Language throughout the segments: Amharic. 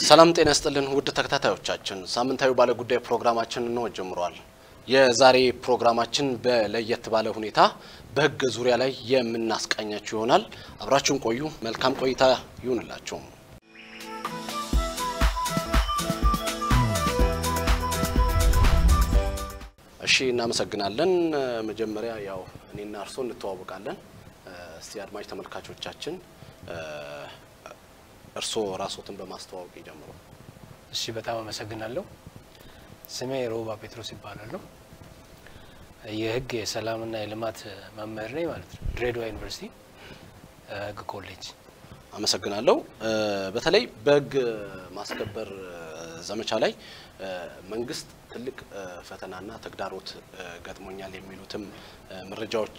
ሰላም ጤና ይስጥልን ውድ ተከታታዮቻችን፣ ሳምንታዊ ባለጉዳይ ፕሮግራማችን ነው ጀምሯል። የዛሬ ፕሮግራማችን በለየት ባለ ሁኔታ በሕግ ዙሪያ ላይ የምናስቃኛችሁ ይሆናል። አብራችሁን ቆዩ። መልካም ቆይታ ይሁንላችሁ። እሺ፣ እናመሰግናለን። መጀመሪያ ያው እኔና እርስዎ እንተዋወቃለን። እስቲ አድማጭ ተመልካቾቻችን እርስዎ ራስዎትን በማስተዋወቅ ይጀምሩ። እሺ በጣም አመሰግናለሁ። ስሜ ሮባ ጴጥሮስ ይባላለሁ። የህግ የሰላምና የልማት መምህር ነኝ ማለት ነው። ድሬዳዋ ዩኒቨርሲቲ ህግ ኮሌጅ። አመሰግናለሁ። በተለይ በህግ ማስከበር ዘመቻ ላይ መንግስት ትልቅ ፈተናና ተግዳሮት ገጥሞኛል የሚሉትም መረጃዎች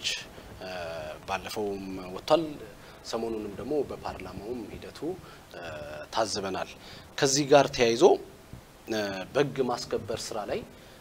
ባለፈውም ወጥቷል። ሰሞኑንም ደግሞ በፓርላማውም ሂደቱ ታዝበናል። ከዚህ ጋር ተያይዞ በህግ ማስከበር ስራ ላይ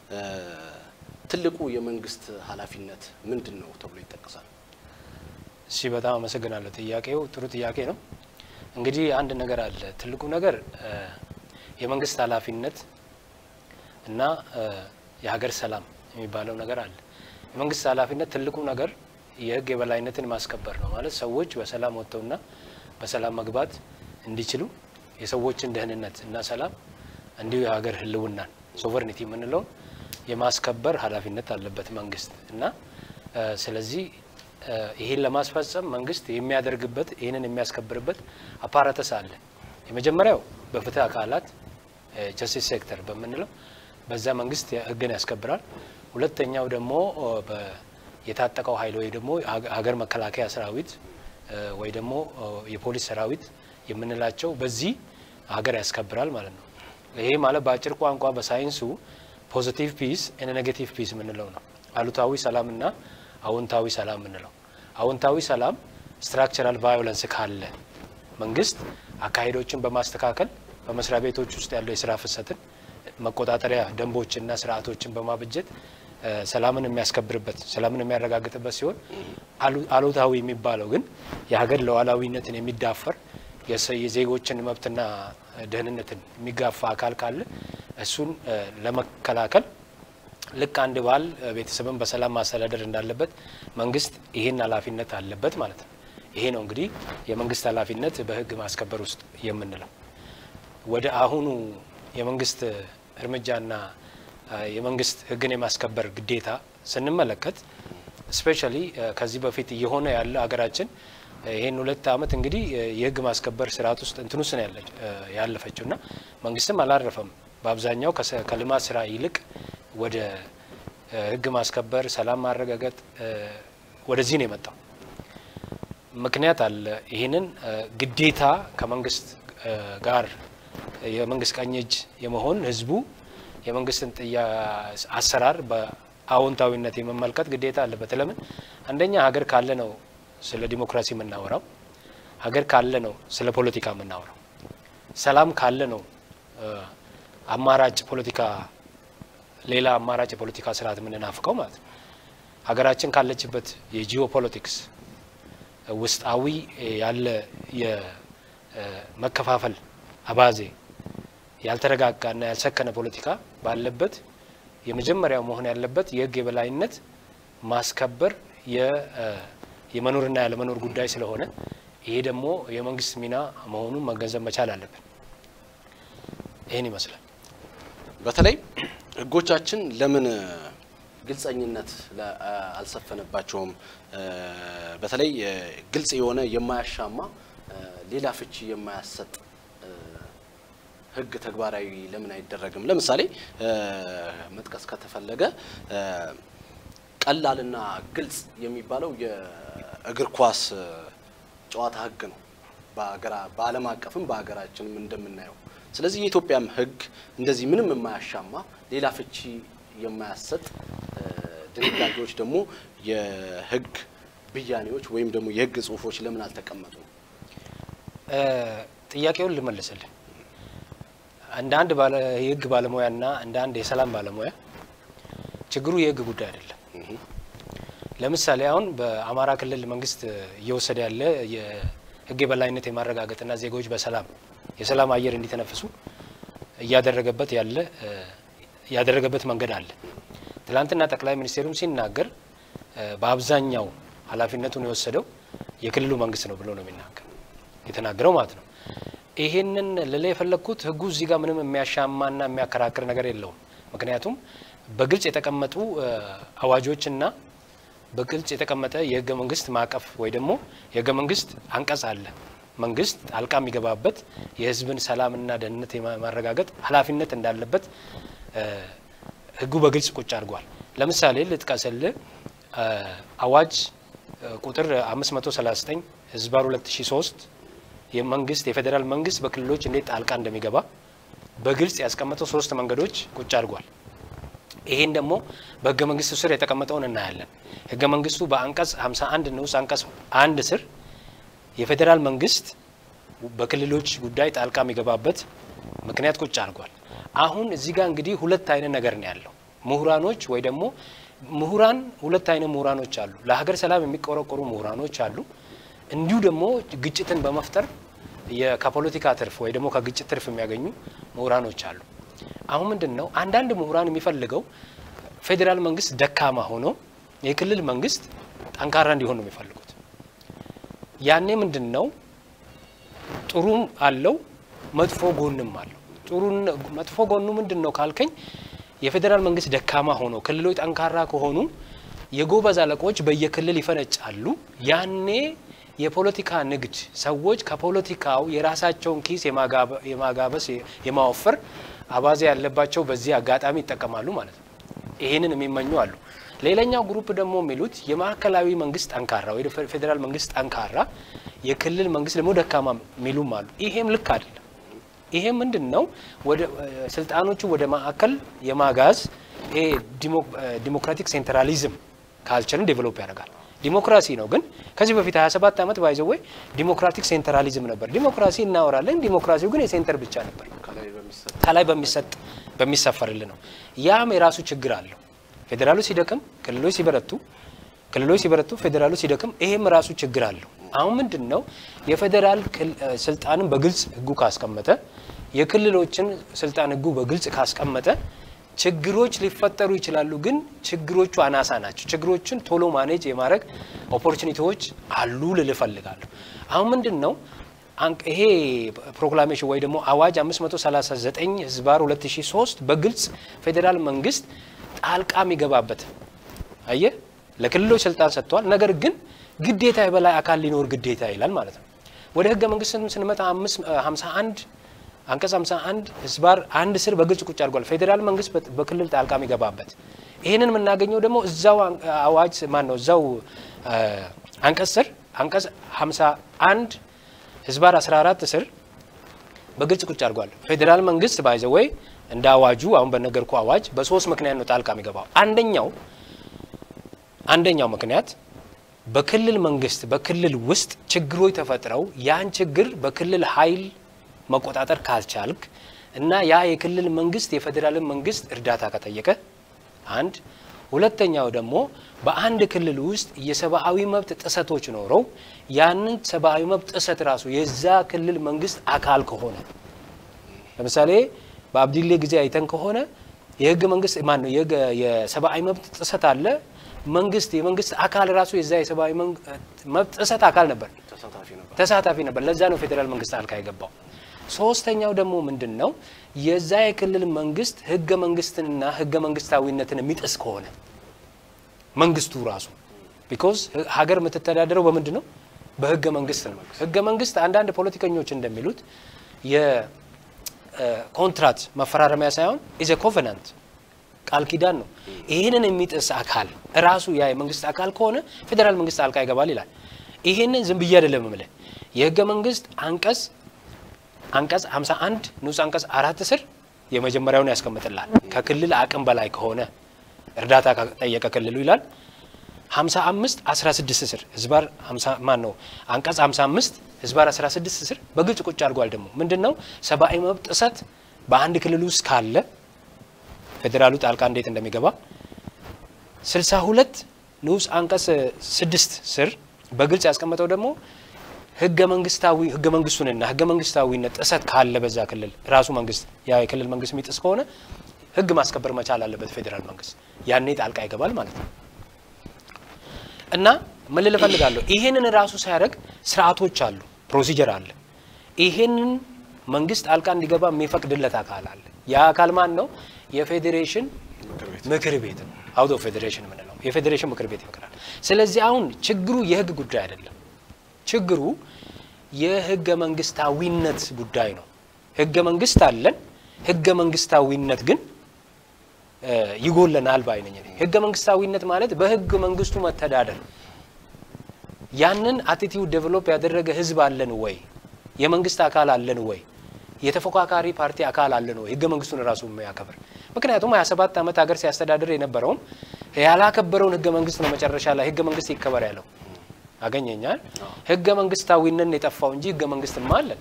ትልቁ የመንግስት ኃላፊነት ምንድን ነው ተብሎ ይጠቀሳል? እሺ በጣም አመሰግናለሁ። ጥያቄው ጥሩ ጥያቄ ነው። እንግዲህ አንድ ነገር አለ። ትልቁ ነገር የመንግስት ኃላፊነት እና የሀገር ሰላም የሚባለው ነገር አለ። የመንግስት ኃላፊነት ትልቁ ነገር የህግ የበላይነትን ማስከበር ነው። ማለት ሰዎች በሰላም ወጥተውና በሰላም መግባት እንዲችሉ የሰዎችን ደህንነት እና ሰላም እንዲሁ የሀገር ህልውናን ሶቨርኒቲ የምንለውን የማስከበር ኃላፊነት አለበት መንግስት እና ስለዚህ ይህን ለማስፈጸም መንግስት የሚያደርግበት ይህንን የሚያስከብርበት አፓራተስ አለ። የመጀመሪያው በፍትህ አካላት ጀስቲስ ሴክተር በምንለው በዛ መንግስት ህግን ያስከብራል። ሁለተኛው ደግሞ የታጠቀው ኃይል ወይ ደግሞ ሀገር መከላከያ ሰራዊት ወይ ደግሞ የፖሊስ ሰራዊት የምንላቸው በዚህ ሀገር ያስከብራል ማለት ነው። ይሄ ማለት በአጭር ቋንቋ በሳይንሱ ፖዚቲቭ ፒስ እና ኔጌቲቭ ፒስ የምንለው ነው። አሉታዊ ሰላም እና አዎንታዊ ሰላም የምንለው። አዎንታዊ ሰላም ስትራክቸራል ቫዮለንስ ካለ መንግስት አካሄዶችን በማስተካከል በመስሪያ ቤቶች ውስጥ ያለው የስራ ፍሰትን መቆጣጠሪያ ደንቦችና ስርዓቶችን በማበጀት ሰላምን የሚያስከብርበት ሰላምን የሚያረጋግጥበት ሲሆን አሉታዊ የሚባለው ግን የሀገር ሉዓላዊነትን የሚዳፈር የዜጎችን መብትና ደህንነትን የሚጋፋ አካል ካለ እሱን ለመከላከል ልክ አንድ ባል ቤተሰብን በሰላም ማስተዳደር እንዳለበት መንግስት ይህን ኃላፊነት አለበት ማለት ነው። ይሄ ነው እንግዲህ የመንግስት ኃላፊነት በህግ ማስከበር ውስጥ የምንለው። ወደ አሁኑ የመንግስት እርምጃና የመንግስት ህግን የማስከበር ግዴታ ስንመለከት ስፔሻሊ ከዚህ በፊት እየሆነ ያለ ሀገራችን ይህን ሁለት ዓመት እንግዲህ የህግ ማስከበር ስርዓት ውስጥ እንትን ውስጥ ነው ያለፈችው እና መንግስትም አላረፈም። በአብዛኛው ከልማት ስራ ይልቅ ወደ ህግ ማስከበር፣ ሰላም ማረጋገጥ ወደዚህ ነው የመጣው። ምክንያት አለ። ይህንን ግዴታ ከመንግስት ጋር የመንግስት ቀኝ እጅ የመሆን ህዝቡ የመንግስትን አሰራር በአዎንታዊነት የመመልከት ግዴታ አለበት። ለምን አንደኛ ሀገር ካለ ነው ስለ ዲሞክራሲ የምናወራው። ሀገር ካለ ነው ስለ ፖለቲካ የምናወራው። ሰላም ካለ ነው አማራጭ ፖለቲካ ሌላ አማራጭ የፖለቲካ ስርዓት የምንናፍቀው ማለት ነው። ሀገራችን ካለችበት የጂኦ ፖለቲክስ ውስጣዊ ያለ የመከፋፈል አባዜ ያልተረጋጋና ያልሰከነ ፖለቲካ ባለበት የመጀመሪያው መሆን ያለበት የህግ የበላይነት ማስከበር የመኖርና ያለመኖር ጉዳይ ስለሆነ ይሄ ደግሞ የመንግስት ሚና መሆኑን መገንዘብ መቻል አለብን። ይህን ይመስላል። በተለይ ህጎቻችን ለምን ግልጸኝነት አልሰፈነባቸውም? በተለይ ግልጽ የሆነ የማያሻማ ሌላ ፍቺ የማያሰጥ ህግ ተግባራዊ ለምን አይደረግም? ለምሳሌ መጥቀስ ከተፈለገ ቀላልና ግልጽ የሚባለው የእግር ኳስ ጨዋታ ህግ ነው፣ በዓለም አቀፍም በሀገራችንም እንደምናየው። ስለዚህ የኢትዮጵያም ህግ እንደዚህ ምንም የማያሻማ ሌላ ፍቺ የማያሰጥ ድንጋጌዎች ደግሞ የህግ ብያኔዎች ወይም ደግሞ የህግ ጽሁፎች ለምን አልተቀመጡም? ጥያቄውን ልመልስልን። እንደ አንድ የህግ ባለሙያና እንደ አንድ የሰላም ባለሙያ ችግሩ የህግ ጉዳይ አይደለም። ለምሳሌ አሁን በአማራ ክልል መንግስት እየወሰደ ያለ የህግ የበላይነት የማረጋገጥና ዜጎች በሰላም የሰላም አየር እንዲተነፍሱ እያደረገበት ያለ ያደረገበት መንገድ አለ። ትላንትና ጠቅላይ ሚኒስትሩም ሲናገር በአብዛኛው ኃላፊነቱን የወሰደው የክልሉ መንግስት ነው ብሎ ነው የሚናገር የተናገረው ማለት ነው። ይሄንን ልላ የፈለግኩት ህጉ እዚህ ጋር ምንም የሚያሻማና የሚያከራክር ነገር የለውም። ምክንያቱም በግልጽ የተቀመጡ አዋጆችና በግልጽ የተቀመጠ የህገ መንግስት ማዕቀፍ ወይ ደግሞ የህገ መንግስት አንቀጽ አለ። መንግስት ጣልቃ የሚገባበት የህዝብን ሰላምና ደህንነት የማረጋገጥ ኃላፊነት እንዳለበት ህጉ በግልጽ ቁጭ አድርጓል። ለምሳሌ ልጥቀስል አዋጅ ቁጥር 539 ህዝባር 2003 የመንግስት የፌዴራል መንግስት በክልሎች እንዴት ጣልቃ እንደሚገባ በግልጽ ያስቀመጠው ሶስት መንገዶች ቁጭ አድርጓል። ይሄን ደግሞ በህገ መንግስቱ ስር የተቀመጠውን እናያለን። ህገ መንግስቱ በአንቀጽ 51 ንዑስ አንቀጽ አንድ ስር የፌዴራል መንግስት በክልሎች ጉዳይ ጣልቃ የሚገባበት ምክንያት ቁጭ አድርጓል። አሁን እዚህ ጋር እንግዲህ ሁለት አይነት ነገር ነው ያለው። ምሁራኖች ወይ ደግሞ ምሁራን ሁለት አይነት ምሁራኖች አሉ። ለሀገር ሰላም የሚቆረቆሩ ምሁራኖች አሉ። እንዲሁ ደግሞ ግጭትን በመፍጠር ከፖለቲካ ትርፍ ወይ ደግሞ ከግጭት ትርፍ የሚያገኙ ምሁራኖች አሉ። አሁን ምንድን ነው አንዳንድ ምሁራን የሚፈልገው ፌዴራል መንግስት ደካማ ሆኖ የክልል መንግስት ጠንካራ እንዲሆን ነው የሚፈልጉት። ያኔ ምንድን ነው ጥሩም አለው መጥፎ ጎንም አለው። ጥሩ መጥፎ ጎኑ ምንድን ነው ካልከኝ የፌዴራል መንግስት ደካማ ሆኖ ክልሎች ጠንካራ ከሆኑ የጎበዝ አለቆች በየክልል ይፈነጫሉ። ያኔ የፖለቲካ ንግድ ሰዎች ከፖለቲካው የራሳቸውን ኪስ የማጋበስ የማወፈር አባዜ ያለባቸው በዚህ አጋጣሚ ይጠቀማሉ ማለት ነው። ይህንን የሚመኙ አሉ። ሌላኛው ግሩፕ ደግሞ የሚሉት የማዕከላዊ መንግስት ጠንካራ ወይ ፌዴራል መንግስት ጠንካራ፣ የክልል መንግስት ደግሞ ደካማ የሚሉም አሉ። ይሄም ልክ አይደለም። ይሄ ምንድን ነው? ወደ ስልጣኖቹ ወደ ማዕከል የማጋዝ ይሄ ዲሞክራቲክ ሴንትራሊዝም ካልቸርን ዴቨሎፕ ያደርጋል። ዲሞክራሲ ነው ግን ከዚህ በፊት 27 ዓመት ባይዘው ወይ ዲሞክራቲክ ሴንትራሊዝም ነበር። ዲሞክራሲ እናወራለን። ዲሞክራሲው ግን የሴንተር ብቻ ነበር፣ ከላይ በሚሰጥ በሚሰፈርል ነው። ያም የራሱ ችግር አለው። ፌዴራሉ ሲደክም፣ ክልሎች ሲበረቱ፣ ክልሎች ሲበረቱ፣ ፌዴራሉ ሲደክም፣ ይሄም ራሱ ችግር አለው። አሁን ምንድን ነው የፌዴራል ስልጣንን በግልጽ ህጉ ካስቀመጠ፣ የክልሎችን ስልጣን ህጉ በግልጽ ካስቀመጠ ችግሮች ሊፈጠሩ ይችላሉ፣ ግን ችግሮቹ አናሳ ናቸው። ችግሮችን ቶሎ ማኔጅ የማድረግ ኦፖርቹኒቲዎች አሉ ልል እፈልጋለሁ። አሁን ምንድን ነው ይሄ ፕሮክላሜሽን ወይ ደግሞ አዋጅ 539 ህዝባር 2003 በግልጽ ፌዴራል መንግስት ጣልቃ የሚገባበት አየ ለክልሎች ስልጣን ሰጥቷል። ነገር ግን ግዴታ የበላይ አካል ሊኖር ግዴታ ይላል ማለት ነው። ወደ ህገ መንግስት ስንመጣ 51 አንቀጽ 51 ህዝባር አንድ ስር በግልጽ ቁጭ አድርጓል። ፌዴራል መንግስት በክልል ጣልቃ የሚገባበት ይህንን የምናገኘው ደግሞ እዛው አዋጅ ማን ነው እዛው አንቀጽ ስር አንቀጽ 51 ህዝባር 14 ስር በግልጽ ቁጭ አድርጓል። ፌዴራል መንግስት ባይዘ ወይ እንደ አዋጁ አሁን በነገርኩ አዋጅ በሶስት ምክንያት ነው ጣልቃ የሚገባው። አንደኛው አንደኛው ምክንያት በክልል መንግስት በክልል ውስጥ ችግሮች ተፈጥረው ያን ችግር በክልል ኃይል መቆጣጠር ካልቻልክ እና ያ የክልል መንግስት የፌዴራልን መንግስት እርዳታ ከጠየቀ አንድ ሁለተኛው ደግሞ በአንድ ክልል ውስጥ የሰብአዊ መብት ጥሰቶች ኖረው ያንን ሰብአዊ መብት ጥሰት ራሱ የዛ ክልል መንግስት አካል ከሆነ ለምሳሌ በአብዲሌ ጊዜ አይተን ከሆነ የህገ መንግስት ማን ነው የሰብአዊ መብት ጥሰት አለ። መንግስት የመንግስት አካል ራሱ የዛ የሰብአዊ መብት ጥሰት አካል ነበር፣ ተሳታፊ ነበር። ለዛ ነው ፌዴራል መንግስት ጣልቃ የገባው። ሶስተኛው ደግሞ ምንድን ነው የዛ የክልል መንግስት ህገ መንግስትንና ህገ መንግስታዊነትን የሚጥስ ከሆነ መንግስቱ ራሱ ቢኮዝ ሀገር የምትተዳደረው በምንድን ነው? በህገ መንግስት ነው። ህገ መንግስት አንዳንድ ፖለቲከኞች እንደሚሉት የኮንትራት መፈራረሚያ ሳይሆን ኢዘ ኮቨናንት ቃል ኪዳን ነው። ይህንን የሚጥስ አካል ራሱ ያ የመንግስት አካል ከሆነ ፌዴራል መንግስት ጣልቃ ይገባል ይላል። ይህንን ዝም ብዬ አይደለም የምልህ የህገ መንግስት አንቀጽ አንቀጽ 51 ንዑስ አንቀጽ አራት ስር የመጀመሪያውን ያስቀምጥላል። ከክልል አቅም በላይ ከሆነ እርዳታ ከጠየቀ ክልሉ ይላል። 55 16 ስር ህዝባር ማን ነው አንቀጽ 55 ህዝባር 16 ስር በግልጽ ቁጭ አድርጓል። ደግሞ ምንድን ነው ሰብአዊ መብት ጥሰት በአንድ ክልል ውስጥ ካለ ፌዴራሉ ጣልቃ እንዴት እንደሚገባ 62 ንዑስ አንቀጽ 6 ስር በግልጽ ያስቀመጠው ደግሞ ህገ መንግስታዊ ህገ መንግስቱንና ህገ መንግስታዊነት ጥሰት ካለ በዛ ክልል ራሱ መንግስት ያ የክልል መንግስት የሚጥስ ከሆነ ህግ ማስከበር መቻል አለበት ፌዴራል መንግስት። ያኔ ጣልቃ ይገባል ማለት ነው። እና ምን ልል እፈልጋለሁ፣ ይሄንን ራሱ ሲያደርግ ስርዓቶች አሉ፣ ፕሮሲጀር አለ። ይሄንን መንግስት ጣልቃ እንዲገባ የሚፈቅድለት አካል አለ። ያ አካል ማን ነው? የፌዴሬሽን ምክር ቤት ምክር ቤት ነው። አውት ኦፍ ፌዴሬሽን የምንለው የፌዴሬሽን ምክር ቤት ይፈቅዳል። ስለዚህ አሁን ችግሩ የህግ ጉዳይ አይደለም። ችግሩ የህገ መንግስታዊነት ጉዳይ ነው። ህገ መንግስት አለን። ህገ መንግስታዊነት ግን እ ይጎለናል ባይ ነኝ እኔ። ህገ መንግስታዊነት ማለት በህገ መንግስቱ መተዳደር ያንን አቲቲዩድ ዴቨሎፕ ያደረገ ህዝብ አለን ወይ? የመንግስት አካል አለን ወይ? የተፎካካሪ ፓርቲ አካል አለን ወይ? ህገ መንግስቱን ራሱ የሚያከብር ምክንያቱም 27 ዓመት ሀገር ሲያስተዳድር የነበረውም ያላከበረውን ህገ መንግስት ነው መጨረሻ ላይ ህገ መንግስት ይከበር ያለው። አገኘኛል ህገ መንግስታዊነት ነው የጠፋው እንጂ ህገ መንግስትማ አለን፣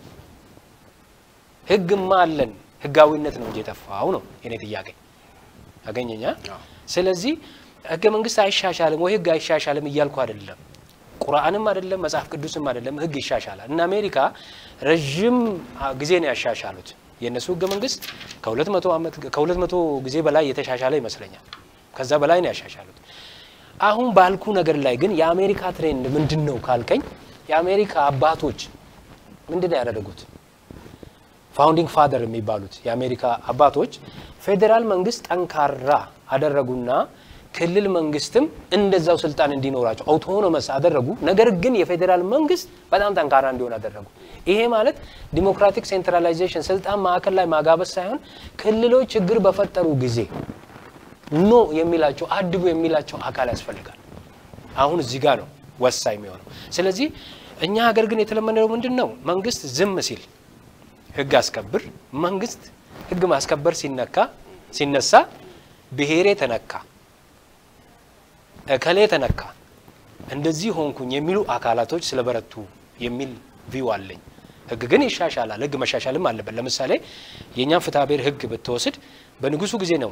ህግማ አለን። ህጋዊነት ነው እንጂ የጠፋው ነው የኔ ጥያቄ። አገኘኛ አዎ። ስለዚህ ህገ መንግስት አይሻሻልም ወይ ህግ አይሻሻልም እያልኩ አይደለም። ቁርአንም አይደለም መጽሐፍ ቅዱስም አይደለም። ህግ ይሻሻላል። እና አሜሪካ ረዥም ጊዜ ነው ያሻሻሉት። የእነሱ ህገ መንግስት ከሁለት መቶ ዓመት ከሁለት መቶ ጊዜ በላይ የተሻሻለ ይመስለኛል። ከዛ በላይ ነው ያሻሻሉት። አሁን ባልኩ ነገር ላይ ግን የአሜሪካ ትሬንድ ምንድን ነው ካልከኝ የአሜሪካ አባቶች ምንድን ነው ያደረጉት? ፋውንዲንግ ፋደር የሚባሉት የአሜሪካ አባቶች ፌዴራል መንግስት ጠንካራ አደረጉና ክልል መንግስትም እንደዛው ስልጣን እንዲኖራቸው አውቶኖመስ አደረጉ። ነገር ግን የፌዴራል መንግስት በጣም ጠንካራ እንዲሆን አደረጉ። ይሄ ማለት ዲሞክራቲክ ሴንትራላይዜሽን ስልጣን ማዕከል ላይ ማጋበስ ሳይሆን ክልሎች ችግር በፈጠሩ ጊዜ ኖ የሚላቸው አድቡ የሚላቸው አካል ያስፈልጋል። አሁን እዚህ ጋር ነው ወሳኝ የሚሆነው። ስለዚህ እኛ ሀገር ግን የተለመደው ምንድን ነው? መንግስት ዝም ሲል ህግ አስከብር፣ መንግስት ህግ ማስከበር ሲነካ ሲነሳ ብሔሬ ተነካ፣ እከሌ ተነካ፣ እንደዚህ ሆንኩኝ የሚሉ አካላቶች ስለበረቱ የሚል ቪው አለኝ። ህግ ግን ይሻሻላል። ህግ መሻሻልም አለበት። ለምሳሌ የእኛም ፍትሐ ብሔር ህግ ብትወስድ በንጉሱ ጊዜ ነው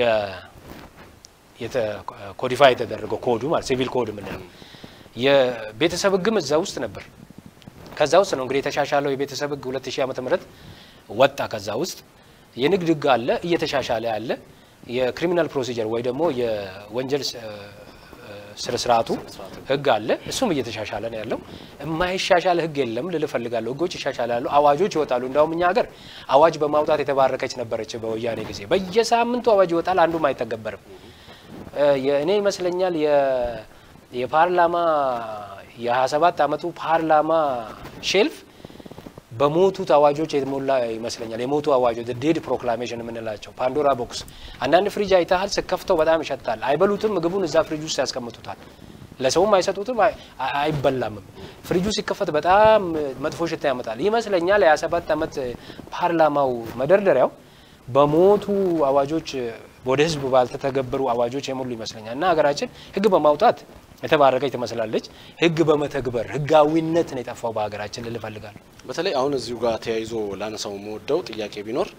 ኮዲፋይ የተደረገው ኮዱ ማለት ሲቪል ኮድ የምንለው የቤተሰብ ህግም እዛ ውስጥ ነበር። ከዛ ውስጥ ነው እንግዲህ የተሻሻለው የቤተሰብ ህግ 2000 ዓመተ ምህረት ወጣ። ከዛ ውስጥ የንግድ ህግ አለ እየተሻሻለ ያለ የክሪሚናል ፕሮሲጀር ወይ ደግሞ የወንጀል ስነ ስርዓቱ ህግ አለ። እሱም እየተሻሻለ ነው ያለው። የማይሻሻል ህግ የለም ልል እፈልጋለሁ። ህጎች ይሻሻላሉ፣ አዋጆች ይወጣሉ። እንዳውም እኛ ሀገር አዋጅ በማውጣት የተባረከች ነበረች በወያኔ ጊዜ። በየሳምንቱ አዋጅ ይወጣል፣ አንዱም አይተገበርም። እኔ ይመስለኛል የፓርላማ የ27 ዓመቱ ፓርላማ ሼልፍ በሞቱት አዋጆች የተሞላ ይመስለኛል። የሞቱ አዋጆች ዴድ ፕሮክላሜሽን የምንላቸው ፓንዶራ ቦክስ። አንዳንድ ፍሪጅ አይተሃል፣ ስከፍተው በጣም ይሸታል። አይበሉትም፣ ምግቡን እዛ ፍሪጅ ውስጥ ያስቀምጡታል። ለሰውም አይሰጡትም፣ አይበላምም። ፍሪጁ ሲከፈት በጣም መጥፎ ሽታ ያመጣል ይመስለኛል። የ27 ዓመት ፓርላማው መደርደሪያው በሞቱ አዋጆች ወደ ህዝብ ባልተተገበሩ አዋጆች የሞሉ ይመስለኛል። እና ሀገራችን ህግ በማውጣት የተባረከች ትመስላለች። ህግ በመተግበር ህጋዊነት ነው የጠፋው በሀገራችን ልል እፈልጋለሁ። በተለይ አሁን እዚሁ ጋር ተያይዞ ላነሳው የምወደው ጥያቄ ቢኖር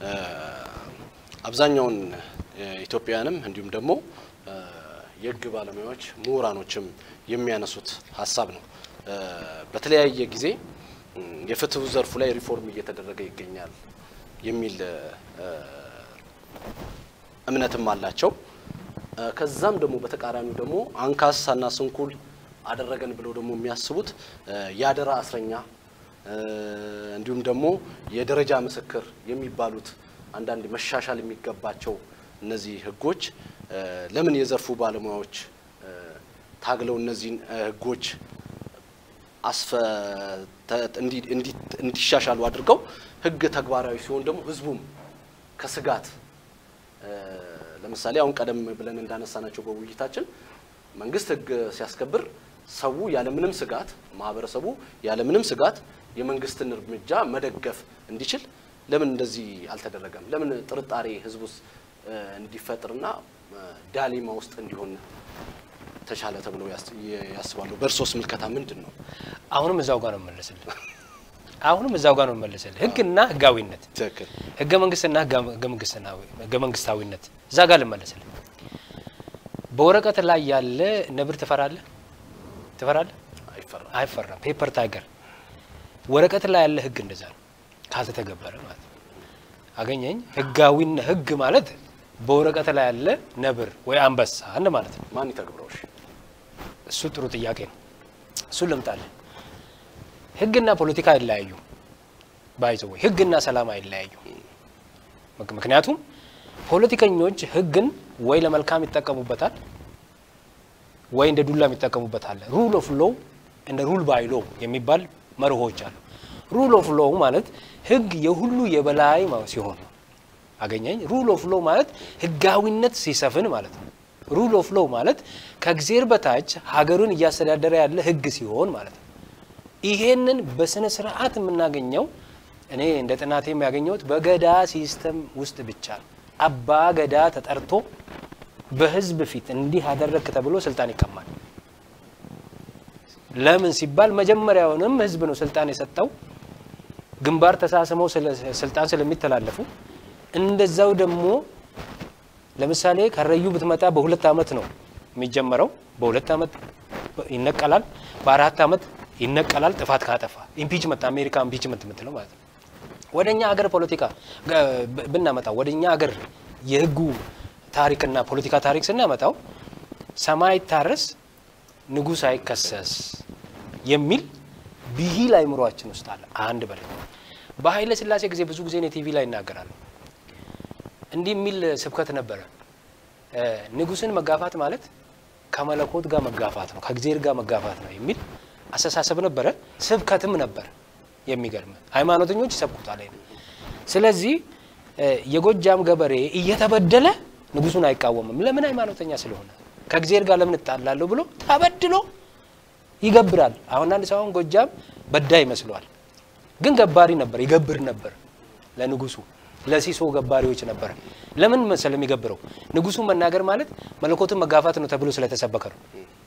አብዛኛውን ኢትዮጵያውያንም እንዲሁም ደግሞ የህግ ባለሙያዎች ምሁራኖችም የሚያነሱት ሀሳብ ነው። በተለያየ ጊዜ የፍትሁ ዘርፉ ላይ ሪፎርም እየተደረገ ይገኛል የሚል እምነትም አላቸው። ከዛም ደግሞ በተቃራኒው ደግሞ አንካሳና ስንኩል አደረገን ብለው ደግሞ የሚያስቡት የአደራ እስረኛ እንዲሁም ደግሞ የደረጃ ምስክር የሚባሉት አንዳንድ መሻሻል የሚገባቸው እነዚህ ህጎች ለምን የዘርፉ ባለሙያዎች ታግለው እነዚህን ህጎች አስፈ እንዲሻሻሉ አድርገው ህግ ተግባራዊ ሲሆን ደግሞ ህዝቡም ከስጋት ለምሳሌ አሁን ቀደም ብለን እንዳነሳናቸው በውይይታችን መንግስት ህግ ሲያስከብር ሰው ያለምንም ስጋት ማህበረሰቡ ያለምንም ስጋት የመንግስትን እርምጃ መደገፍ እንዲችል ለምን እንደዚህ አልተደረገም? ለምን ጥርጣሬ ህዝብ ውስጥ እንዲፈጥርና ዳሊማ ውስጥ እንዲሆን ተቻለ ተብለው ያስባሉ? በእርሶስ ምልከታ ምንድን ነው? አሁንም እዛው ጋር ነው መለስልህ። አሁንም እዛው ጋር ነው መለስልህ። ህግና ህጋዊነት፣ ትክክል። ህገ መንግስትና ህገ መንግስታዊነት እዛ ጋር ልመለስልህ። በወረቀት ላይ ያለ ነብር ትፈራለህ? ትፈራለህ? አይፈራም። አይፈራም። ፔፐር ታይገር ወረቀት ላይ ያለ ህግ እንደዛ ነው ካልተተገበረ ማለት ነው። አገኘኝ ህጋዊና ህግ ማለት በወረቀት ላይ ያለ ነብር ወይ አንበሳ አንድ ማለት ነው። ማን ይተግብረው? እሺ እሱ ጥሩ ጥያቄ ነው። እሱን ልምጣለን። ህግና ፖለቲካ አይለያዩ ባይዘው ወይ ህግና ሰላም አይለያዩ። ምክ- ምክንያቱም ፖለቲከኞች ህግን ወይ ለመልካም ይጠቀሙበታል ወይ እንደ ዱላም ይጠቀሙበታል። ሩል ኦፍ ሎው እንደ ሩል ባይ ሎው የሚባል መርሆች አሉ። ሩል ኦፍ ሎው ማለት ህግ የሁሉ የበላይ ማ- ሲሆን ነው። አገኘኝ ሩል ኦፍ ሎው ማለት ህጋዊነት ሲሰፍን ማለት ነው። ሩል ኦፍ ሎው ማለት ከእግዜር በታች ሀገሩን እያስተዳደረ ያለ ህግ ሲሆን ማለት ነው። ይሄንን በስነ ስርዓት የምናገኘው እኔ እንደ ጥናቴ የሚያገኘሁት በገዳ ሲስተም ውስጥ ብቻ ነው። አባ ገዳ ተጠርቶ በህዝብ ፊት እንዲህ አደረግክ ተብሎ ስልጣን ይቀማል። ለምን ሲባል መጀመሪያውንም ህዝብ ነው ስልጣን የሰጠው። ግንባር ተሳስመው ስለ- ስልጣን ስለሚተላለፉ እንደዛው ደግሞ ለምሳሌ ከረዩ ብትመጣ በሁለት አመት ነው የሚጀመረው። በሁለት አመት ይነቀላል፣ በአራት አመት ይነቀላል። ጥፋት ካጠፋ ኢምፒችመንት፣ አሜሪካ ኢምፒችመንት የምትለው ማለት ነው። ወደ እኛ ሀገር ፖለቲካ ጋ- ብ- ብናመጣው ወደ እኛ ሀገር የህጉ ታሪክና ፖለቲካ ታሪክ ስናመጣው ሰማይ አይታረስ ንጉሥ አይከሰስ የሚል ብሂል አይምሯችን ውስጥ አለ። አንድ በላይ በኃይለ ሥላሴ ጊዜ ብዙ ጊዜ እኔ ቲቪ ላይ ይናገራሉ። እንዲህ የሚል ስብከት ነበረ። እ፣ ንጉሥን መጋፋት ማለት ከመለኮት ጋር መጋፋት ነው፣ ከእግዚአብሔር ጋር መጋፋት ነው የሚል አስተሳሰብ ነበረ። ስብከትም ነበር። የሚገርም ሃይማኖተኞች ይሰብኩታል። ይሄን። ስለዚህ እ፣ የጎጃም ገበሬ እየተበደለ ንጉሱን አይቃወምም። ለምን? ሃይማኖተኛ ስለሆነ ከእግዚአብሔር ጋር ለምን እጣላለሁ ብሎ ተበድሎ ይገብራል። አሁን አንድ ሰው አሁን ጎጃም በዳይ ይመስለዋል፣ ግን ገባሪ ነበር፣ ይገብር ነበር ለንጉሱ ለሲሶ ገባሪዎች ነበረ። ለምን መሰለ የሚገብረው ንጉሱን መናገር ማለት መለኮትን መጋፋት ነው ተብሎ ስለተሰበከ ነው።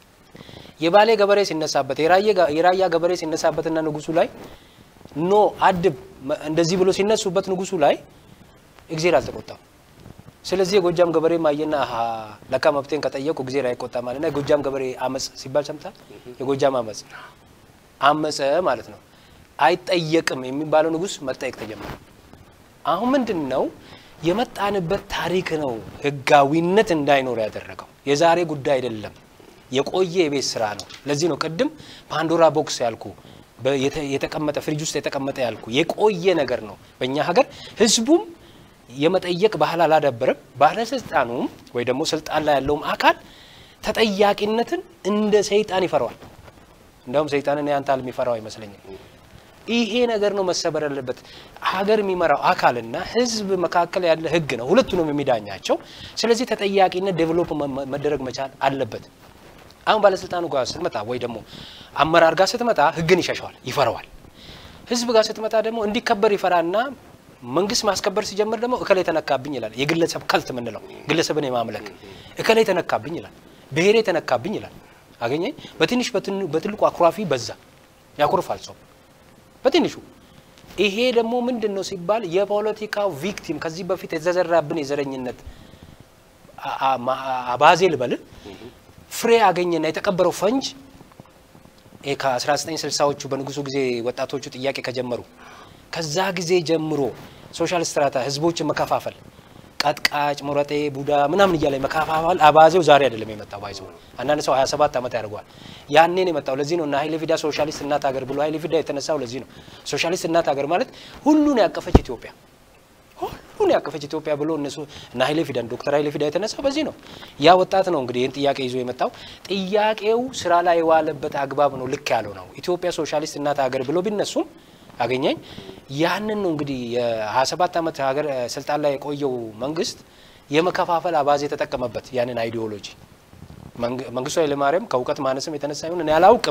የባሌ ገበሬ ሲነሳበት የራየ- የራያ ገበሬ ሲነሳበትና ንጉሱ ላይ ኖ አድብ መ- እንደዚህ ብሎ ሲነሱበት ንጉሱ ላይ እግዜር አልተቆጣም። ስለዚህ የጎጃም ገበሬ ማየና አሀ ለካ መብቴን ከጠየቁ እግዜር አይቆጣም ማለትና የጎጃም ገበሬ አመፅ ሲባል ሰምታል። የጎጃም አመፅ አመፀ ማለት ነው። አይጠየቅም የሚባለው ንጉስ መጠየቅ ተጀመረ። አሁን ምንድን ነው የመጣንበት ታሪክ ነው ህጋዊነት እንዳይኖር ያደረገው። የዛሬ ጉዳይ አይደለም፣ የቆየ የቤት ስራ ነው። ለዚህ ነው ቅድም ፓንዶራ ቦክስ ያልኩ በ- የተ- የተቀመጠ ፍሪጅ ውስጥ የተቀመጠ ያልኩ የቆየ ነገር ነው። በእኛ ሀገር ህዝቡም የመጠየቅ ባህል አላዳበረም። ባለስልጣኑም ወይ ደግሞ ስልጣን ላይ ያለውም አካል ተጠያቂነትን እንደ ሰይጣን ይፈራዋል። እንደውም ሰይጣንን ያንታል የሚፈራው አይመስለኝም። ይሄ ነገር ነው መሰበር ያለበት። ሀገር የሚመራው አካልና ህዝብ መካከል ያለ ህግ ነው ሁለቱንም የሚዳኛቸው። ስለዚህ ተጠያቂነት ዴቨሎፕ መ- መደረግ መቻል አለበት። አሁን ባለስልጣኑ ጋር ስትመጣ ወይ ደግሞ አመራር ጋር ስትመጣ ህግን ይሸሸዋል፣ ይፈራዋል። ህዝብ ጋር ስትመጣ ደግሞ እንዲከበር ይፈራና መንግስት ማስከበር ሲጀምር ደግሞ እከላይ ተነካብኝ ይላል። የግለሰብ ከልት የምንለው ግለሰብን የማምለክ እከላይ ተነካብኝ ይላል፣ ብሔሬ ተነካብኝ ይላል። አገኘኝ በትንሽ በትን- በትልቁ አኩራፊ በዛ ያኮርፋል ሰው በትንሹ ይሄ ደግሞ ምንድን ነው ሲባል የፖለቲካው ቪክቲም ከዚህ በፊት የተዘራብን የዘረኝነት አ- አ- ማ- አባዜ ልበል ፍሬ አገኘና የተቀበረው ፈንጅ ይሄ ከ1960ዎቹ በንጉሱ ጊዜ ወጣቶቹ ጥያቄ ከጀመሩ ከዛ ጊዜ ጀምሮ ሶሻል ስትራታ ህዝቦችን መከፋፈል ቀጥቃጭ፣ ሞረጤ፣ ቡዳ ምናምን እያለ መከፋፈል አባዜው ዛሬ አይደለም የመጣው። ባይዘው አንዳንድ ሰው 27 ዓመት ያደርገዋል። ያኔ ነው የመጣው። ለዚህ ነው እና ኃይሌ ፊዳ ሶሻሊስት እናት ሀገር ብሎ ኃይሌ ፊዳ የተነሳው ለዚህ ነው። ሶሻሊስት እናት ሀገር ማለት ሁሉን ያቀፈች ኢትዮጵያ ሁሉን ያቀፈች ኢትዮጵያ ብሎ እነሱ እና ኃይሌ ፊዳን ዶክተር ኃይሌ ፊዳ የተነሳው በዚህ ነው። ያ ወጣት ነው እንግዲህ ይህን ጥያቄ ይዞ የመጣው። ጥያቄው ስራ ላይ የዋለበት አግባብ ነው ልክ ያለው ነው። ኢትዮጵያ ሶሻሊስት እናት ሀገር ብሎ ቢነሱም አገኘኝ ያንን ነው እንግዲህ የ27 ዓመት ሀገር ስልጣን ላይ የቆየው መንግስት የመከፋፈል አባዜ የተጠቀመበት ያንን አይዲዮሎጂ መንግ- መንግስቱ ኃይለማርያም ከእውቀት ማነስም የተነሳ ይሁን እኔ አላውቅም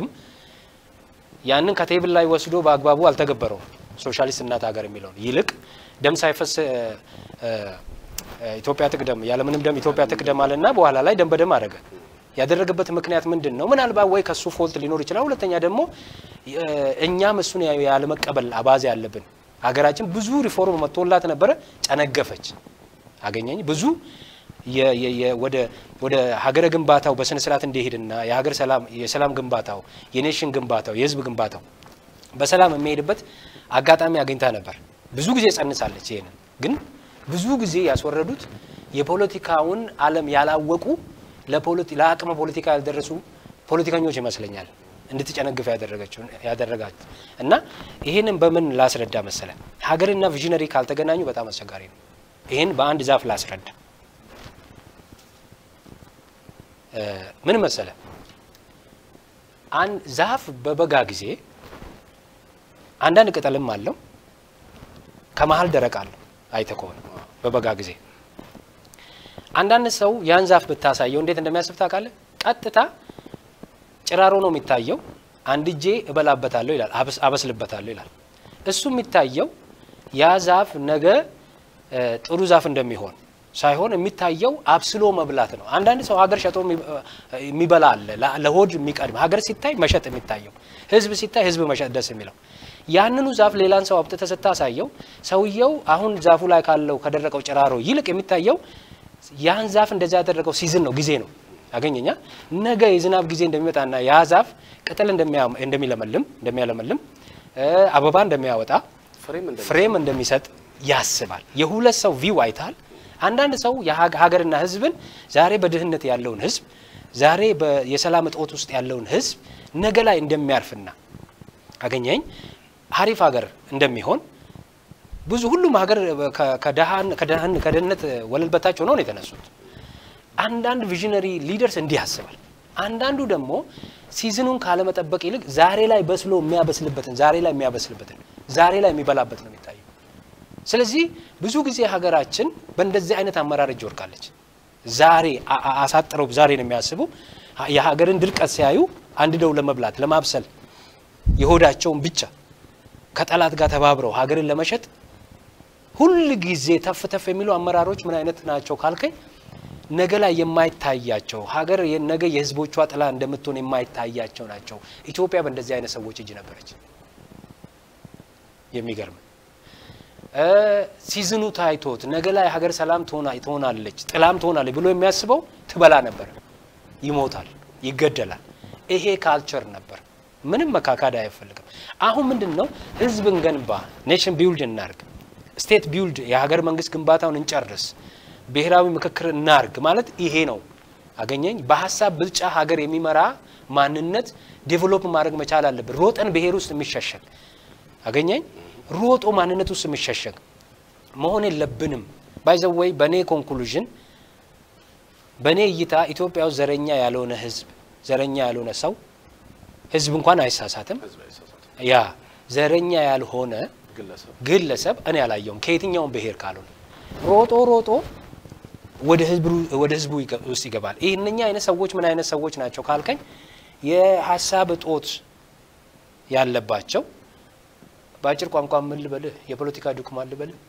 ያንን ከቴብል ላይ ወስዶ በአግባቡ አልተገበረውም። ሶሻሊስት እናት ሀገር የሚለውን ይልቅ ደም ሳይፈስ እ፣ እ፣ ኢትዮጵያ ትቅደም ያለምንም ደም ኢትዮጵያ ትቅደም አለና በኋላ ላይ ደም በደም አደረገ። ያደረገበት ምክንያት ምንድን ነው? ምናልባት ወይ ከሱ ፎልት ሊኖር ይችላል። ሁለተኛ ደግሞ እ፣ እኛም እሱን ያ- ያለመቀበል አባዜ አለብን። ሀገራችን ብዙ ሪፎርም መጥቶላት ነበረ፣ ጨነገፈች። አገኘኝ ብዙ የ- የ- የ- ወደ ወደ ሀገረ ግንባታው በስነ ስርዓት እንዲሄድና የሀገር ሰላም የሰላም ግንባታው የኔሽን ግንባታው የህዝብ ግንባታው በሰላም የሚሄድበት አጋጣሚ አግኝታ ነበር። ብዙ ጊዜ ጸንሳለች። ይሄንን ግን ብዙ ጊዜ ያስወረዱት የፖለቲካውን ዓለም ያላወቁ ለአቅመ ፖለቲካ ያልደረሱ ፖለቲከኞች ይመስለኛል እንድትጨነግፍ ያደረገችው ያደረጋት እና ይህንን በምን ላስረዳ መሰለ፣ ሀገርና ቪዥነሪ ካልተገናኙ በጣም አስቸጋሪ ነው። ይህን በአንድ ዛፍ ላስረዳ። ምን መሰለ፣ አንድ ዛፍ በበጋ ጊዜ አንዳንድ ቅጠልም አለው፣ ከመሀል ደረቅ አለው። አይተ ከሆነ በበጋ ጊዜ አንዳንድ ሰው ያን ዛፍ ብታሳየው እንዴት እንደሚያስብ ታውቃለህ? ቀጥታ ጭራሮ ነው የሚታየው። አንድ እጄ እበላበታለሁ ይላል፣ አበስልበታለሁ ይላል። እሱ የሚታየው ያ ዛፍ ነገ ጥሩ ዛፍ እንደሚሆን ሳይሆን የሚታየው አብስሎ መብላት ነው። አንዳንድ ሰው ሀገር ሸጦ የሚበላ አለ፣ ለሆድ የሚቀድም ሀገር ሲታይ መሸጥ የሚታየው፣ ህዝብ ሲታይ ህዝብ መሸጥ ደስ የሚለው ያንኑ ዛፍ ሌላን ሰው አብጥተህ ስታሳየው ሰውየው አሁን ዛፉ ላይ ካለው ከደረቀው ጭራሮ ይልቅ የሚታየው ያን ዛፍ እንደዛ ያደረገው ሲዝን ነው ጊዜ ነው ያገኘኛ ነገ የዝናብ ጊዜ እንደሚመጣና ያ ዛፍ ቅጠል እንደሚለመልም እንደሚያለመልም አበባ እንደሚያወጣ ፍሬም እንደሚሰጥ ያስባል። የሁለት ሰው ቪው አይታል። አንዳንድ ሰው ሀገርና ህዝብን ዛሬ በድህነት ያለውን ህዝብ ዛሬ የሰላም እጦት ውስጥ ያለውን ህዝብ ነገ ላይ እንደሚያርፍና አገኘኝ ሀሪፍ ሀገር እንደሚሆን ብዙ ሁሉም ሀገር ከድህነት ወለል በታች ሆነው ነው የተነሱት። አንዳንድ ቪዥነሪ ሊደርስ እንዲህ ያስባል። አንዳንዱ ደግሞ ሲዝኑን ካለመጠበቅ ይልቅ ዛሬ ላይ በስሎ የሚያበስልበትን ዛሬ ላይ የሚያበስልበትን ዛሬ ላይ የሚበላበት ነው የሚታየው። ስለዚህ ብዙ ጊዜ ሀገራችን በእንደዚህ አይነት አመራር እጅ ወድቃለች። ዛሬ አሳጥረው ዛሬ ነው የሚያስቡ። የሀገርን ድርቀት ሲያዩ አንድደው ለመብላት ለማብሰል የሆዳቸውን ብቻ ከጠላት ጋር ተባብረው ሀገርን ለመሸጥ ሁል ጊዜ ተፍ ተፍ የሚሉ አመራሮች ምን አይነት ናቸው ካልከኝ ነገ ላይ የማይታያቸው ሀገር ነገ የህዝቦቿ ጥላ እንደምትሆን የማይታያቸው ናቸው። ኢትዮጵያ በእንደዚህ አይነት ሰዎች እጅ ነበረች። የሚገርም ሲዝኑ ታይቶት ነገ ላይ ሀገር ሰላም ትሆናለች፣ ጥላም ትሆናለች ብሎ የሚያስበው ትበላ ነበር፣ ይሞታል፣ ይገደላል። ይሄ ካልቸር ነበር። ምንም መካካድ አይፈልግም። አሁን ምንድን ነው ህዝብን ገንባ፣ ኔሽን ቢውልድ እናርግ፣ ስቴት ቢውልድ የሀገር መንግስት ግንባታውን እንጨርስ ብሔራዊ ምክክር እናርግ ማለት ይሄ ነው። አገኘኝ በሀሳብ ብልጫ ሀገር የሚመራ ማንነት ዴቨሎፕ ማድረግ መቻል አለብን። ሮጠን ብሔር ውስጥ የሚሸሸግ አገኘኝ ሮጦ ማንነት ውስጥ የሚሸሸግ መሆን የለብንም። ባይዘወይ በእኔ ኮንክሉዥን በእኔ እይታ ኢትዮጵያ ውስጥ ዘረኛ ያልሆነ ህዝብ ዘረኛ ያልሆነ ሰው ህዝብ እንኳን አይሳሳትም። ያ ዘረኛ ያልሆነ ግለሰብ እኔ አላየውም ከየትኛውም ብሔር ካልሆነ ሮጦ ሮጦ ወደ ህዝቡ ውስጥ ይገባል። ይህ እነኛ አይነት ሰዎች ምን አይነት ሰዎች ናቸው ካልከኝ የሀሳብ እጦት ያለባቸው በአጭር ቋንቋ ምን ልበልህ፣ የፖለቲካ ዱክማን ልበልህ፣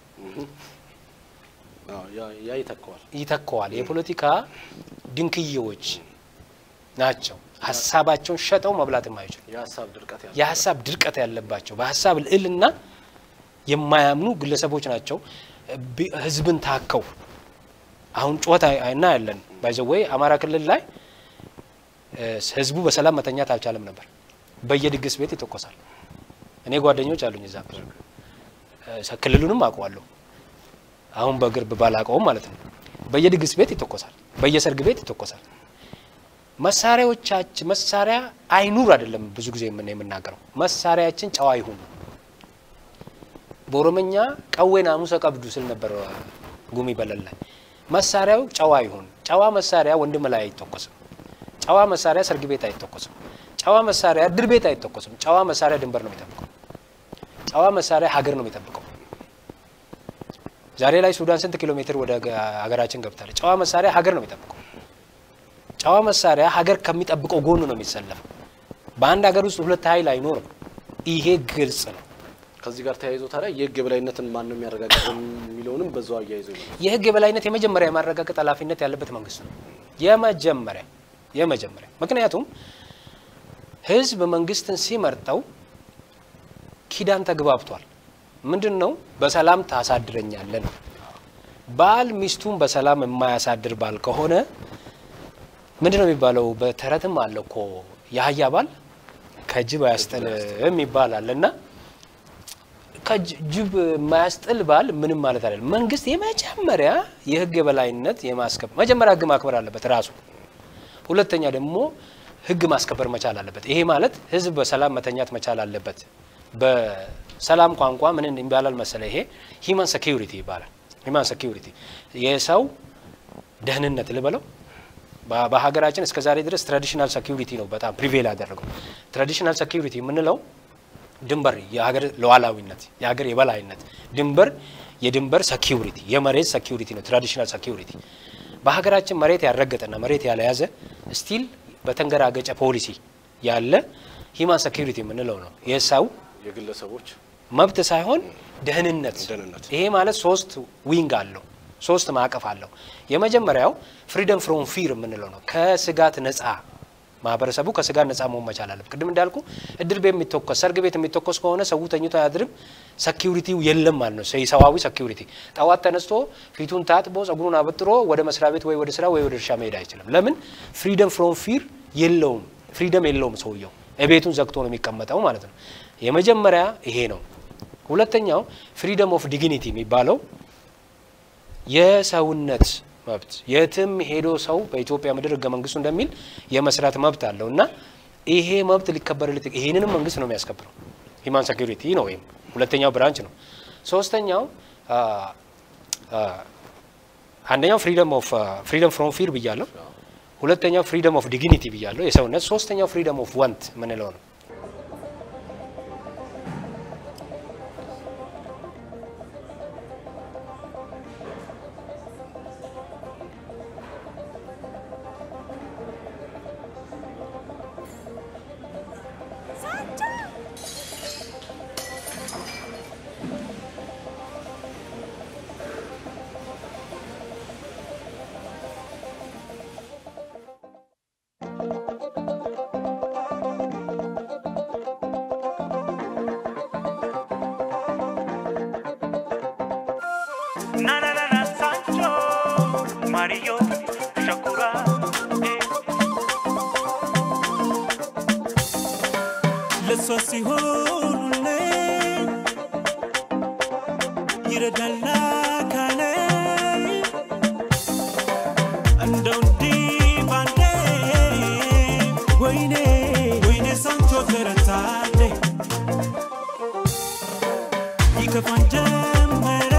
ያ ይተከዋል ይተከዋል። የፖለቲካ ድንክዬዎች ናቸው። ሀሳባቸውን ሸጠው መብላት የማይችሉ የሀሳብ ድርቀት ያለባቸው በሀሳብ ልዕልና የማያምኑ ግለሰቦች ናቸው። ህዝብን ታከው አሁን ጩኸት እናያለን። ባይዘወይ አማራ ክልል ላይ ህዝቡ በሰላም መተኛት አልቻለም ነበር። በየድግስ ቤት ይተኮሳል። እኔ ጓደኞች አሉኝ እዛ ክልሉንም አውቀዋለሁ። አሁን በቅርብ ባላውቀውም ማለት ነው። በየድግስ ቤት ይተኮሳል፣ በየሰርግ ቤት ይተኮሳል። መሳሪያዎቻችን መሳሪያ አይኑር አይደለም ብዙ ጊዜ የምን የምናገረው መሳሪያችን ጨዋ ይሁን። በኦሮመኛ ቀዌን አሙሰ ቀብዱ ስል ነበር ጉሚ በለል ላይ መሳሪያው ጨዋ ይሁን። ጨዋ መሳሪያ ወንድም ላይ አይተኮስም። ጨዋ መሳሪያ ሰርግ ቤት አይተኮስም። ጨዋ መሳሪያ ድር ቤት አይተኮስም። ጨዋ መሳሪያ ድንበር ነው የሚጠብቀው። ጨዋ መሳሪያ ሀገር ነው የሚጠብቀው። ዛሬ ላይ ሱዳን ስንት ኪሎ ሜትር ወደ ሀገራችን ገብታለች? ጨዋ መሳሪያ ሀገር ነው የሚጠብቀው። ጨዋ መሳሪያ ሀገር ከሚጠብቀው ጎኑ ነው የሚሰለፈው። በአንድ ሀገር ውስጥ ሁለት ኃይል አይኖርም። ይሄ ግልጽ ነው። ከዚህ ጋር ተያይዞ ታዲያ የህግ የበላይነትን ማን ነው የሚያረጋግጠው የሚለውንም በዛው አያይዞ ይመጣል። የህግ የበላይነት የመጀመሪያ የማረጋገጥ ኃላፊነት ያለበት መንግስት ነው። የመጀመሪያ የመጀመሪያ ምክንያቱም ህዝብ መንግስትን ሲመርጠው ኪዳን ተግባብቷል። ምንድን ነው? በሰላም ታሳድረኛለህ ነው። ባል ሚስቱን በሰላም የማያሳድር ባል ከሆነ ምንድን ነው የሚባለው? በተረትም አለ እኮ የአህያ ባል ከጅብ አያስጥልም ይባላል እና ከጅብ የማያስጥል ባል ምንም ማለት አይደለም። መንግስት የመጀመሪያ የህግ የበላይነት የማስከበር መጀመሪያ ህግ ማክበር አለበት ራሱ። ሁለተኛ ደግሞ ህግ ማስከበር መቻል አለበት። ይሄ ማለት ህዝብ በሰላም መተኛት መቻል አለበት። በሰላም ቋንቋ ምን ይባላል መሰለ? ይሄ ሂማን ሴኪሪቲ ይባላል። ሂማን ሴኪሪቲ የሰው ደህንነት ልበለው በሀገራችን እስከ ዛሬ ድረስ ትራዲሽናል ሴኪሪቲ ነው በጣም ፕሪቬል ያደረገው። ትራዲሽናል ሴኪሪቲ የምንለው ድንበር፣ የሀገር ሉዓላዊነት፣ የሀገር የበላይነት፣ ድንበር፣ የድንበር ሴኪሪቲ፣ የመሬት ሴኪሪቲ ነው ትራዲሽናል ሴኪሪቲ። በሀገራችን መሬት ያልረገጠና መሬት ያልያዘ ስቲል በተንገራገጨ ፖሊሲ ያለ ሂማን ሴኪሪቲ የምንለው ነው የሰው የግለሰቦች መብት ሳይሆን ደህንነት። ደህንነት። ይሄ ማለት ሶስት ዊንግ አለው፣ ሶስት ማዕቀፍ አለው። የመጀመሪያው ፍሪደም ፍሮም ፊር የምንለው ነው። ከስጋት ነጻ ማህበረሰቡ ከስጋት ነጻ መሆን መቻል አለበት። ቅድም እንዳልኩ እድር ቤት የሚተኮስ ሰርግ ቤት የሚተኮስ ከሆነ ሰው ተኝቶ አያድርም። ሰኪሪቲው የለም ማለት ነው። ሰዋዊ ሰኪሪቲ ጠዋት ተነስቶ ፊቱን ታጥቦ ጸጉሩን አበጥሮ ወደ መስሪያ ቤት ወይ ወደ ስራ ወይ ወደ እርሻ መሄድ አይችልም። ለምን? ፍሪደም ፍሮም ፊር የለውም። ፍሪደም የለውም ሰውየው ቤቱን ዘግቶ ነው የሚቀመጠው ማለት ነው። የመጀመሪያ ይሄ ነው። ሁለተኛው ፍሪደም ኦፍ ዲግኒቲ የሚባለው የሰውነት መብት የትም ሄዶ ሰው በኢትዮጵያ ምድር ህገ መንግስቱ እንደሚል የመስራት መብት አለው እና ይሄ መብት ሊከበርለት ይሄንንም መንግስት ነው የሚያስከብረው። ሂማን ሴኩሪቲ ነው ወይም ሁለተኛው ብራንች ነው። ሶስተኛው አንደኛው ፍሪደም ኦፍ ፍሪደም ፍሮም ፊር ብያለሁ። ሁለተኛው ፍሪደም ኦፍ ዲግኒቲ ብያለሁ የሰውነት። ሶስተኛው ፍሪደም ኦፍ ዋንት ምንለው ነው። Na na na na Sancho, Mario, Shakura. eh. ለሷ ሲሆኑልኝ ይረዳል አካሌ እንደው እንዲህ ባንዴ ወይኔ ወይኔ ሳንቾ ተረታለኝ ይከፋን ጀመረ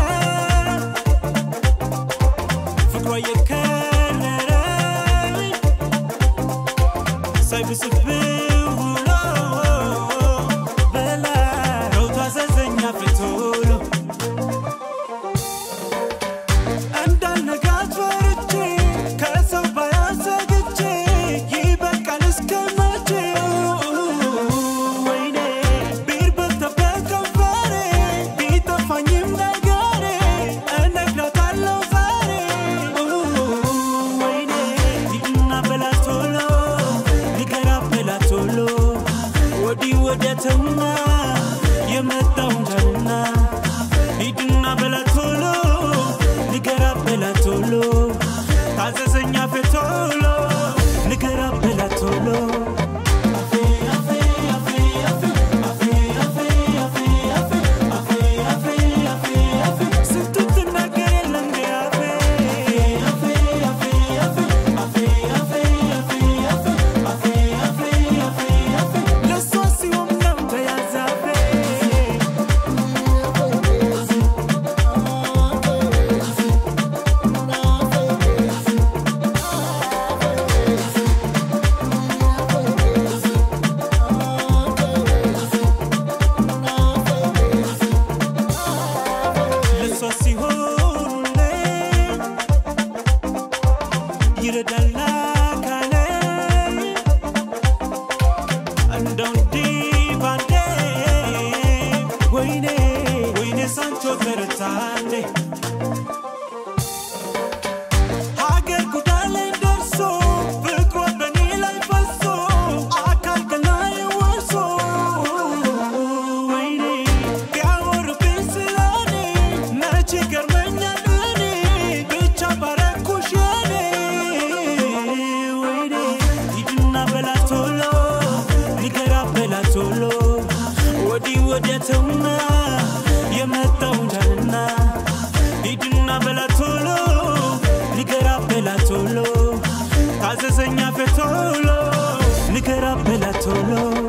ፍቅሯ የከረረ ሳይብስብህ ውሎ በላይ ነው ታዘዘኛ ፍቶሎ እንዳልነጋት ፈርቼ ከሰው ባያሰግቼ ይበቃል እስከ መቼ ወይኔ ቢርበተበት ከንፈሬ ቢጠፋኝም ነገሬ እነግራታለሁ ዛሬ ወይኔ ሂድና በላት ቶሎ ንገራት በላት ቶሎ ወዲህ ወዲያ ተውና የመጣውን ተውና ሂድና በላት ቶሎ ንገራት በላት ቶሎ ታዘዘኛ ፌ ቶሎ ንገራት በላት ቶሎ ስንቱን ትናገር የለ እንደ አፌ ለእሷ ሲሆን ነው ተያዘ አፌ ለእሷ ሲሆኑልኝ ይረዳል አካሌ እንደው እንዲህ ባንዴ ወይኔ ወይኔ ሳንቾ ተረታለኝ ሀገር ጉዳይ ላይ ደርሶ ፍቅሯ በኔ ላይ ፈሶ አካል ገላዬ ወርሶ ወይኔ ቢያወሩብኝ ስለኔ መቼ ገርመኛል እኔ ብቻ ባረኩሽ የኔ ወይኔ ሂድና በላት ቶሎ ንገራት በላት ቶሎ ወዲህ ወዲያ ተውና የመጣው ዳንና ሂድና በላ ቶሎ ንገራ በላ ቶሎ ታዘዘኛ ፈቶሎ ንገራ በላ ቶሎ